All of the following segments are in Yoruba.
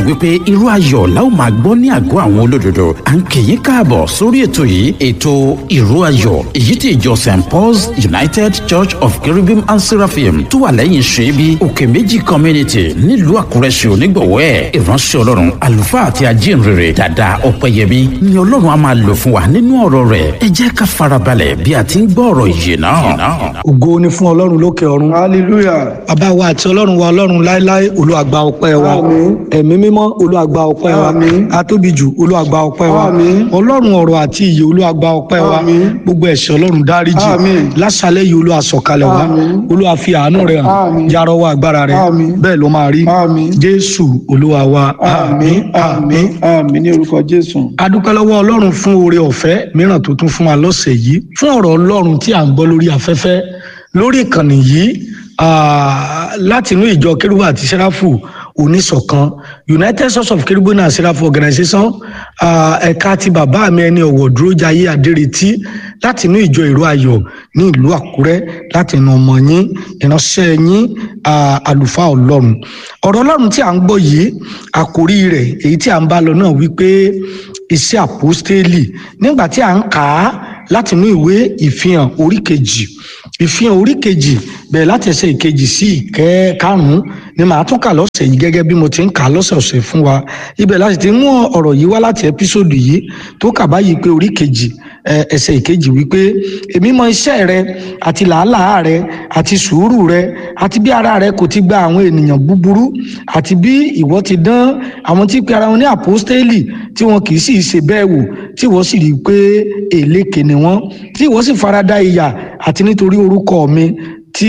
wípé irú ayọ̀ la ó máa gbọ́ ní àgọ́ àwọn olódodo à ń kì í káàbọ̀ sórí ètò yìí ètò ìró ayọ̀ èyí tí ìjọ st paul's united church of cherubim and seraphim tó wà lẹ́yìn ṣẹ́bi òkè méjì community nílùú àkúrẹ́ ṣe onígbọ̀wọ́ ẹ̀ ìránṣẹ́ ọlọ́run àlùfáà àti ajínrere dàda ọ̀pẹ̀yẹmí ni ọlọ́run á máa lò fún wa nínú ọ̀rọ̀ rẹ̀ ẹ jẹ́ ká farabalẹ̀ bí a ti ń gbọ́ ọ̀rọ̀ ìyè náà. ògo ni fún ọlọ́run lókè ọ̀run. hallelujah. bàbá wa àti ọlọ́run wa ọlọ́run láéláé olúwàgbà ọpẹ́ wa. Àmín. ẹ̀mí mímọ́ olúwàgbà ọpẹ́ wa. Àmín. atóbijù olúwàgbà ọpẹ́ wa. Àmín. ọlọ́run ọ̀rọ̀ àti ìyè olúwàgbà ọpẹ́ wa. Àmín. gbogbo ẹ̀ṣẹ̀ ọlọ́run dáríjì. Àmín. lásàlẹ̀ yìí olúwa sọ̀kalẹ̀ wa. Àmín. olúwa fi àánú rẹ̀ hàn. Àmín. jarọwọ́ agbára rẹ̀. Àmín. bẹ́ẹ̀ ló máa rí. Àmín. jésù olúwa wa. àmín àmín àmín ní orúkọ jésù. adúpẹ́ lọ́wọ́ ọlọ́run fún oore ọ̀fẹ́ mìíràn tó tún fún wa lọ́sẹ̀ yìí fún ọ̀rọ̀ ọlọ́run tí à ń gbọ́ lórí afẹ́fẹ́ lórí ìkànnì yìí ah, látinú ìjọ kérúbù àti sẹ́ráfù oníṣọ̀kan united source of kérúbù and sẹ́ráfù organization ah, ẹ̀ka ti bàbá mi ẹni ọ̀wọ̀ dúró jayé adéretí látinú ìjọ ìró ayọ̀ ní ìlú àkúrẹ́ látinú ọmọ yín ìránṣẹ́ yín ah, àlùfáà ọlọ́run ọ̀rọ̀ ọlọ́run tí à ń gbọ́ yìí àkórí rẹ̀ èyí tí à ń bá lọ náà wípé iṣẹ́ àpọ́stélì nígbà tí à ń kà á látinú ìwé ìfihàn orí kejì ìfihàn orí kejì bẹ̀rẹ̀ láti ẹsẹ̀ ìkejì sí ìkẹ́ karùn-ún ni màá tún kà lọ́sẹ̀ yìí gẹ́gẹ́ bí mo ti ń kà á lọ́sẹ̀ọ̀sẹ̀ fún wa ibẹ̀ láti ti mú ọ̀rọ̀ yìí wá láti ẹ́písòdù yìí tó kà báyìí pé orí kejì ẹ, ẹsẹ̀ ìkejì wípé èmi mọ iṣẹ́ rẹ àti làálàá rẹ àti sùúrù rẹ àti bí ara rẹ kò ti gba àwọn ènìyàn búburú àti bí ìwọ ti dán àwọn tí pe ara wọn ní àpọ́stélì tí wọn kì í sì ṣe bẹ́ẹ̀ wò tí wọ́n sì rí i pé èlékè ni wọ́n tí wọ́n sì farada ìyà àti nítorí orúkọ mi tí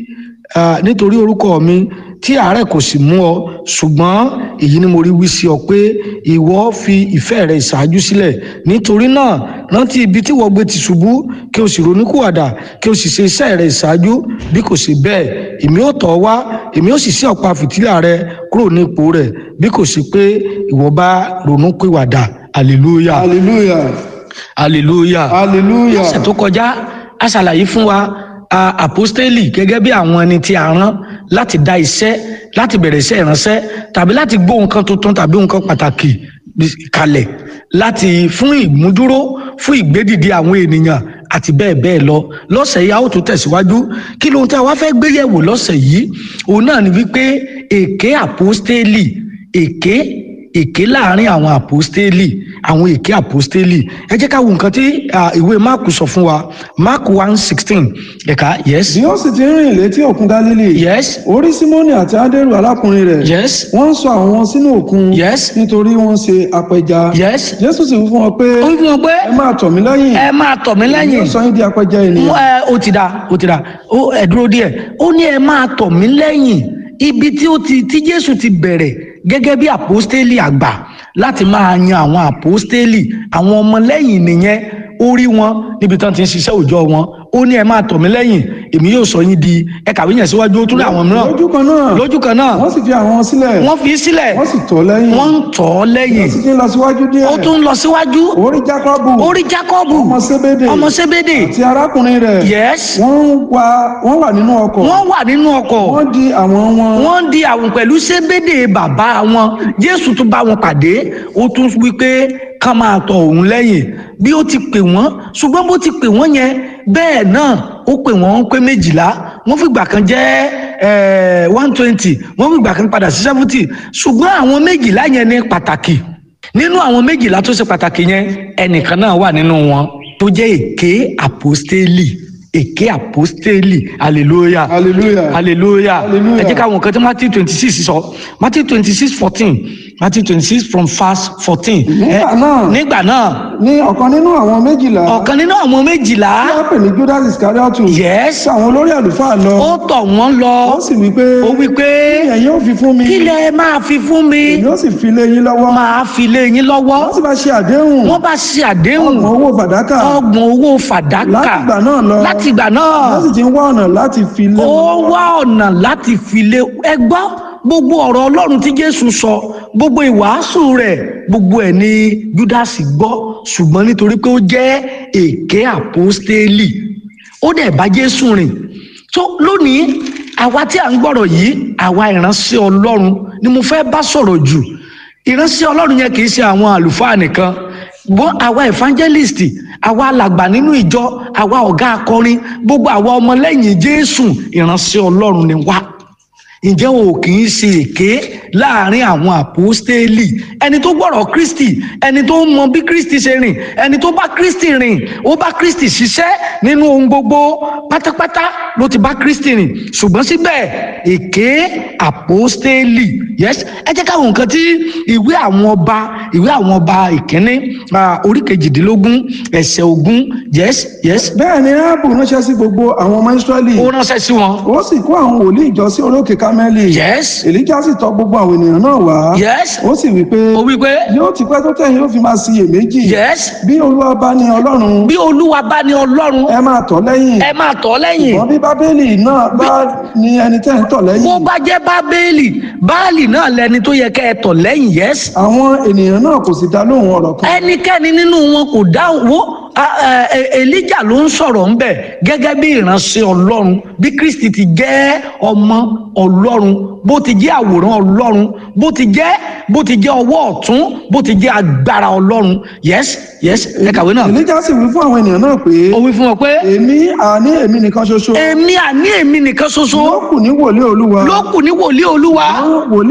ah, nítorí orúkọ mi tí àárẹ̀ kò sì mú ọ ṣùgbọ́n èyí ni mo rí wí sí ọ pé ìwọ fi ìfẹ́ rẹ ìṣáájú sílẹ̀ nítorí náà rántí ibi tí wọ́n gbé ti ṣubú kí o sì ronúkúwàdà kí o sì ṣe iṣẹ́ rẹ ìṣáájú bí kò ṣe bẹ́ẹ̀ èmi ò tọ̀ ọ́ wá èmi ò sì ṣí ọ̀pá fìtílà rẹ kúrò ní ipò rẹ̀ bí kò ṣe pé ìwọ bá ronúkúwàdà hallelujah hallelujah hallelujah hallelujah. ọ̀sẹ̀ tó kọjá a ṣàlàyé fún wa a àpọ́stélì gẹ́gẹ́ bí àwọn ẹni tí a rán láti dá iṣẹ́ láti bẹ̀rẹ̀ iṣẹ́ ìránṣẹ́ tàbí láti gbó nǹkan tuntun tàbí nǹkan pàtàkì kalẹ̀ láti fún ìmúdúró fún ìgbédìde àwọn ènìyàn àti bẹ́ẹ̀ bẹ́ẹ̀ lọ lọ́sẹ̀ yìí a ó tún tẹ̀síwájú kí lóhun tí a wá fẹ́ gbé yẹ̀wò lọ́sẹ̀ yìí òun náà ni wípé èké àpọ́stélì èké èké láàrin àwọn àpọ́stélì àwọn èké àpọ́stélì ẹ jẹ́ ká wo nǹkan tí ah, ìwé máàkù sọ fún wa máàkù one sixteen ẹ̀ka yes bí ó sì ti rìn létí òkun galilei yes orí símónì àti andrew arákùnrin rẹ̀ yes wọ́n ń sọ àwọn sínú òkun Yes. nítorí wọ́n ṣe apẹja yes jésù sì wí fún wọn pé ó ń fún wọn pé ẹ máa tọ̀ mí lẹ́yìn ẹ máa tọ̀ mí lẹ́yìn yóò sọ yín di apẹja ènìyàn ẹ ó ti da ó ti da ó ẹ dúró díẹ̀ ó ní ẹ máa tọ̀ mí lẹ́yìn ibi tí ó ti tí jésù ti bẹ̀rẹ̀ gẹ́gẹ́ bí àpọ́stélì àgbà láti máa yan àwọn àpọ́stélì àwọn ọmọlẹ́yìn nìyẹn ó rí wọn níbi tán ti ń ṣiṣẹ́ òòjọ́ wọn ó ní ẹ máa tọ̀ mí lẹ́yìn èmi yóò sọ yín di ẹ kàwé yẹn síwájú ó tún rí àwọn mìíràn lójú kan náà lójú kan náà wọ́n sì fi àwọn sílẹ̀ wọ́n fi í sílẹ̀ wọ́n sì tọ̀ lẹ́yìn wọ́n ń tọ̀ ọ́ lẹ́yìn wọ́n sì ti ń lọ síwájú díẹ̀ ó tún ń lọ síwájú orí jákọ́bù ó rí jákọ́bù ọmọ sébédè ọmọ sébédè àti arákùnrin rẹ̀ yes wọ́n wà wọ́n wà nínú ọkọ̀ wọ́n wà nínú ọkọ̀ wọ́n di àwọn wọn wọ́n di àwọn pẹ̀lú sébédè bàbá wọn jésù tún bá wọn pàdé ó tún wí pé ká máa tọ̀ òun lẹ́yìn bí ó ti pè wọ́n ṣùgbọ́n bó ti pè wọ́n yẹn bẹ́ẹ̀ náà ó pè wọ́n pé méjìlá wọ́n fìgbà kan jẹ́ one twenty wọ́n fìgbà kan padà sí seventy ṣùgbọ́n àwọn méjìlá yẹn ní pàtàkì nínú àwọn méjìlá tó ṣe pàtàkì yẹn ẹnìkan náà wà nínú wọn tó jẹ́ èké àpọ́stélì èké àpọ́stélì hallelujah hallelujah hallelujah Hallelujah. ẹ jẹ́ ká wọn kan tí matthew twenty six sọ matthew twenty six fourteen matthew twenty six from verse fourteen. Nígbà náà. nígbà náà ní ọ̀kan nínú àwọn méjìlá ọ̀kan nínú àwọn méjìlá tí wọ́n pè ní judas iscariotu yes sí àwọn olórí àlùfáà lọ ó tọ̀ wọ́n lọ ó sì wí pé ó wí pé ẹ̀yin ó fi fún mi kí lẹ máa fi fún mi èmi ó sì fi lé yín lọ́wọ́ máa fi lé yín lọ́wọ́ wọ́n sì bá ṣe àdéhùn wọ́n bá ṣe àdéhùn ọgbọ̀n owó fàdákà ọgbọ̀n owó fàdákà látìgbà náà lọ látìgbà náà wọ́n sì ti ń wá ọ̀nà láti fi lé ó wọn lọ́wọ́. wá ọ̀nà láti fi lé ẹ gbọ́ gbogbo ọ̀rọ̀ ọlọ́run tí jésù sọ gbogbo ìwàásù rẹ̀ gbogbo ẹ̀ ni júdásì gbọ́ ṣùgbọ́n nítorí pé ó jẹ́ èké àpọ́stélì ó dẹ̀ bá jésù rìn tó lónìí àwa tí à ń gbọ́rọ̀ yìí àwa ìránṣẹ́ ọlọ́run ni mo fẹ́ bá sọ̀rọ̀ jù ìránṣẹ́ ọlọ́run yẹn kì í ṣe àwọn àlùfáà nìkan bọ́n àwa evangelist àwa alàgbà nínú ìjọ àwa ọ̀gá akọrin gbogbo àwa ọmọlẹ́yìn jésù ìránṣẹ́ ọlọ́run ni wá ǹjẹ́ o kì í ṣe èké láàrin àwọn àpòstélì ẹni tó gbọ́rọ̀ kristi ẹni tó mọ bí kristi ṣe rìn ẹni tó bá kristi rìn ó bá kristi ṣiṣẹ́ nínú ohun gbogbo pátápátá ló ti bá kristi rìn ṣùgbọ́n síbẹ̀ èké àpòstélì yes ẹ jẹ́ káwọn nǹkan tí ìwé àwọn ọba ìwé àwọn ọba ìkíní ah, orí kejìdínlógún ẹsẹ̀ ogún yes yes bẹ́ẹ̀ ni áàbù ránṣẹ́ sí gbogbo àwọn ọmọ ìsírẹ́lì ó ránṣẹ́ sí wọn ó sì kó àwọn wòlíì jọ sí orókè kámẹ́lì yes èlíjà sì tọ̀ gbogbo àwọn ènìyàn náà wá yes ó sì wí pé ó wí pé yóò ti pẹ́ tó tẹ̀yìn ó fi máa ṣiyèméjì yes bí olúwa bá ní ọlọ́run bí olúwa bá ní ọlọ́run ẹ máa tọ̀ lẹ́yìn ẹ máa tọ̀ lẹ́yìn ṣùgbọ́n bí bábélì náà bá ní ẹni tẹ́ ń tọ̀ bó lẹ́yìn bá jẹ́ bábélì báàlì náà lẹni tó yẹ kẹ́ ẹ tọ̀ lẹ́yìn yes àwọn ènìyàn náà kò sì dá lóhùn ọ̀rọ̀ kan ẹnikẹ́ni nínú wọn kò dáhùn wo a- ẹ- ẹ- elijah ló ń sọ̀rọ̀ ńbẹ̀ gẹ́gẹ́ bí ìránṣẹ́ ọlọ́run bí kristi ti jẹ́ ọmọ ọlọ́run bó ti jẹ́ àwòrán ọlọ́run bó ti jẹ́ bó ti jẹ́ ọwọ́ ọ̀tún bó ti jẹ́ agbára ọlọ́run yes yes ẹ kàwé náà èlíjà sì wí fún àwọn ènìyàn náà pé ó wí fún wọn pé èmi àní èmi nìkan ṣoṣo èmi àní èmi nìkan ṣoṣo ló kù ní wòlíì olúwa ló kù ní wòlíì olúwa àwọn wòlíì